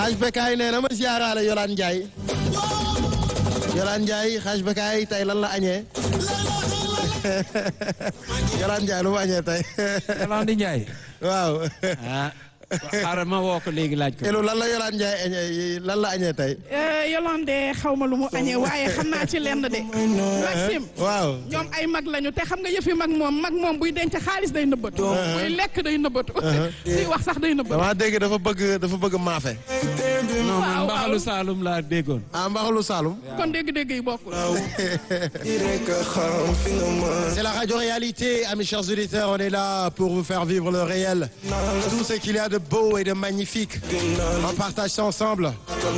xaaj bekaay nee na ma ziaraale Yolaan Ndiaye Yolaan Ndiaye xaaj bekaay tey lan la añee Yolaan Ndiaye lu mu añee tey Yolande Ndiaye. waaw ah xaaral ma woo ko léegi laaj ko. Elu lan la Yolaan Ndiaye añee lan la añee tey Yolande xaw ma lu mu añee waaye xam naa ci lenn de. Maxime. waaw ñoom ay mag lañu te xam nga yëfi mag moom mag moom buy denc xaalis day nëbbatu. buy lekk day nëbbatu. suy wax sax day nëbbatu. dama dégg dafa bëgg dafa bëgg maafe non man waaw, mbaxalu waaw. Saalum laa déggoon. ah mbaxalu Saloum kon dégg-dégg yi bokkul. C'est la radio-réalité, amis chers auditeurs. On est là pour vous faire vivre le réel. Tout ce qu'il y a de beau et de magnifique. On partage ça ensemble.